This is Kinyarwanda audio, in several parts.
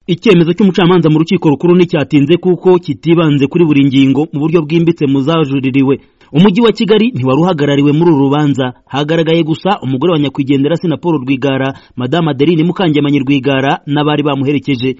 icyemezo cy'umucamanza mu rukiko rukuru nticyatinze kuko kitibanze kuri buri ngingo mu buryo bwimbitse mu zajuririwe umujyi wa kigali ntiwari uhagarariwe muri uru rubanza hagaragaye gusa umugore wa nyakwigendera Paul rwigara madame adeline mukangemanyi rwigara n'abari bamuherekeje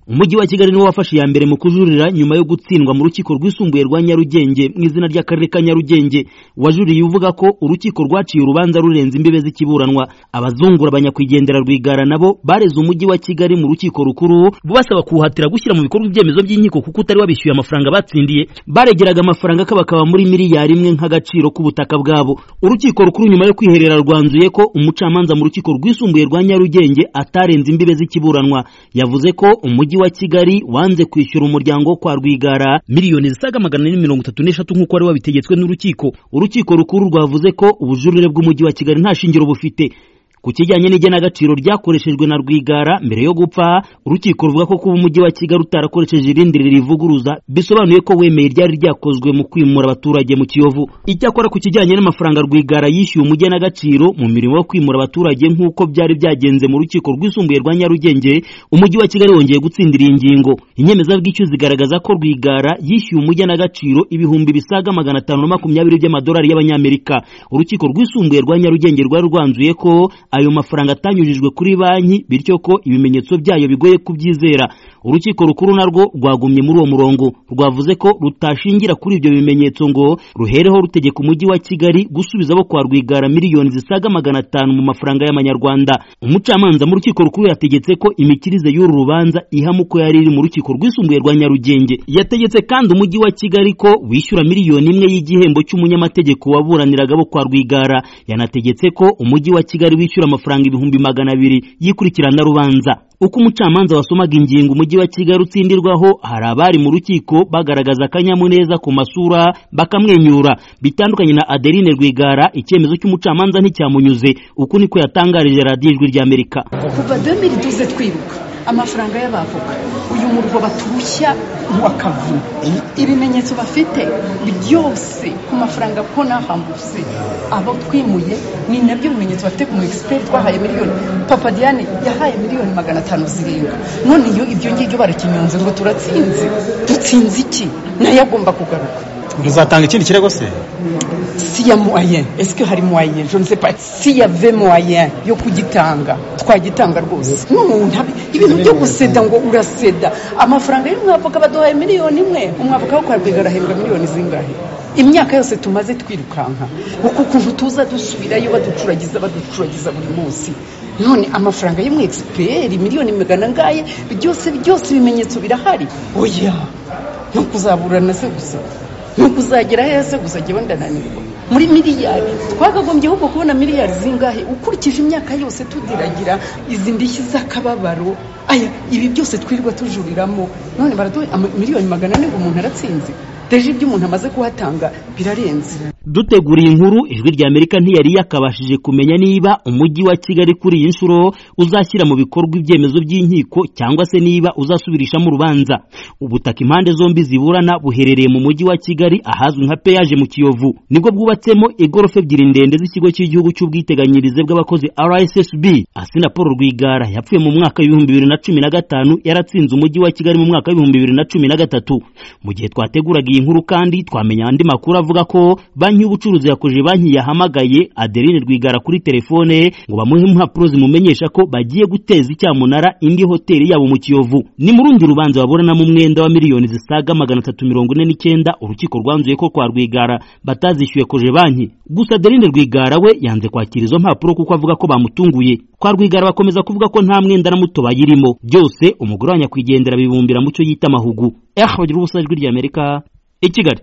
umujyi wa kigali niwo wafashe iya mbere mu kujurira nyuma yo gutsindwa mu rukiko rwisumbuye rwa nyarugenge mu izina ry'akarere ka nyarugenge wajuriye uvuga ko urukiko rwaciye urubanza rurenze imbibe z'ikiburanwa abazungura abanyakwigendera rwigara nabo bareze umujyi wa kigali mu rukiko rukuru basaba kuwuhatira gushyira mu bikorwa ibyemezo by'inkiko kuko utari wabishyuye amafaranga batsindiye baregeraga amafaranga akabakaba muri miliyari imwe nk'agaciro k'ubutaka bwabo urukiko rukuru nyuma yo kwiherera rwanzuye ko umucamanza mu rukiko rwisumbuye rwa nyarugenge atarenze imbibe z'ikiburanwa yavuze ko umujyi wa kigali wanze kwishyura umuryango wo kwa rwigara miliyoni zisaga magana ane mirongo itatu n'eshatu nk'uko wari wabitegetswe n'urukiko urukiko rukuru rwavuze ko ubujurire bw'umujyi wa kigali nta shingiro bufite ku kijyanye n'igenagaciro ryakoreshejwe na rwigara mbere yo gupfa urukiko ruvuga ko kuba umujyi wa kigali utarakoresheje irindi ririvuguruza bisobanuye ko wemeye ryari ryakozwe mu kwimura abaturage mu kiyovu icyakora ku kijyanye n'amafaranga rwigara yishyuye umugenagaciro mu mirimo yo kwimura abaturage nk'uko byari byagenze mu rukiko rwisumbuye rwa nyarugenge umujyi wa kigali wongeye gutsindira iyi ngingo inyemezabwishyu zigaragaza ko rwigara yishyuye umugenagaciro ibihumbi bisaga magana atanu na makumyabiri by'amadolari y'abanyamerika urukiko rwisumbuye rwa nyarugenge rwari rwanzuye ko ayo mafaranga atanyujijwe kuri banki bityo ko ibimenyetso byayo bigoye kubyizera urukiko rukuru narwo rwagumye muri uwo murongo rwavuze ko rutashingira kuri ibyo bimenyetso ngo ruhereho rutegeka umujyi wa kigali gusubiza abo kwa rwigara miliyoni zisaga magana atanu mu mafaranga y'amanyarwanda umucamanza mu rukiko rukuru yategetse ko imikirize y'uru rubanza ihama uko yari iri mu rukiko rwisumbuye rwa nyarugenge yategetse kandi umujyi wa kigali ko wishyura miliyoni imwe y'igihembo cy'umunyamategeko waburaniraga abo kwa rwigara yanategetse ko umujyi wa kigali wishyura amafaranga ibihumbi magana abiri yikurikirana rubanza uko umucamanza wasomaga ingingo umujyi wa kigali utsindirwaho hari abari mu rukiko bagaragaza akanyamuneza ku masura bakamwenyura bitandukanye na adeline rwigara icyemezo cy'umucamanza nticyamunyuze uku niko yatangarije radiyo ijwi ry'amerika kuva demiri duze twibuka amafaranga y'abavoka uyu murwa baturushya akavuna ibimenyetso bafite byose ku mafaranga ko nahambutse abo twimuye ni nabyo bimenyetso bafite ku mu egisiperi twahaye miliyoni papa diane yahaye miliyoni magana atanu zirenga none iyo ibyo ngibyo barakinyonze ngo turatsinze dutsinze iki nayo agomba kugaruka muzatanga ikindi kirego se si ya moyen esike hari moyen je ne sais pas si ya ve moyen yo kugitanga twagitanga rwose n'umuntu ibintu byo guseda ngo uraseda amafaranga y'umwavoka baduhaye miliyoni imwe umwavoka wo kwa rwigara ahembwa miliyoni zingahe imyaka yose tumaze twirukanka uku kuntu tuza dusubirayo baducuragiza baducuragiza buri munsi none amafaranga y'umu egisiperi miliyoni magana ngaye byose byose ibimenyetso birahari oya ni ukuzaburana se gusa ni ukuzagera heza gusa njyewe ndananirwa muri miliyari twakagombye ahubwo kubona miliyari zingahe ukurikije imyaka yose tudiragira izi ndishyi z'akababaro aya ibi byose twirirwa tujuriramo none baraduha miliyoni magana ane ngo umuntu aratsinze deje ibyo umuntu amaze kuhatanga birarenze dutegura iyi nkuru ijwi rya amerika ntiyari yakabashije kumenya niba umujyi wa kigali kuri iyi nshuro uzashyira mu bikorwa ibyemezo by'inkiko cyangwa se niba uzasubirishamo urubanza ubutaka impande zombi ziburana buherereye mu mujyi wa kigali ahazwi nka peyaje mu kiyovu nibwo bwubatsemo igorofa ebyiri ndende z'ikigo cy'igihugu cy'ubwiteganyirize bw'abakozi rssb asina paul rwigara yapfuye mu mwaka w'ibihumbi bibiri na cumi na gatanu yaratsinze umujyi wa kigali mu mwaka w'ibihumbi bibiri na cumi na gatatu mu gihe twateguraga iyi nkuru kandi twamenya andi makuru avuga ko banki y'ubucuruzi yakoje banki yahamagaye adeline rwigara kuri telefone ngo bamuhe impapuro zimumenyesha ko bagiye guteza icyamunara indi hoteli yabo mu kiyovu ni mu rundi rubanza baburanamo umwenda wa miliyoni zisaga magana atatu mirongo ine n'icyenda urukiko rwanzuye ko kwa rwigara batazishyuye koje banki gusa adeline rwigara we yanze kwakira izo mpapuro kuko avuga ko bamutunguye kwa rwigara bakomeza kuvuga ko nta mwenda na muto bayirimo byose umugore wa nyakwigendera bibumbira mu cyo yita amahugu eh bagira ubusa ijwi ry'amerika i kigali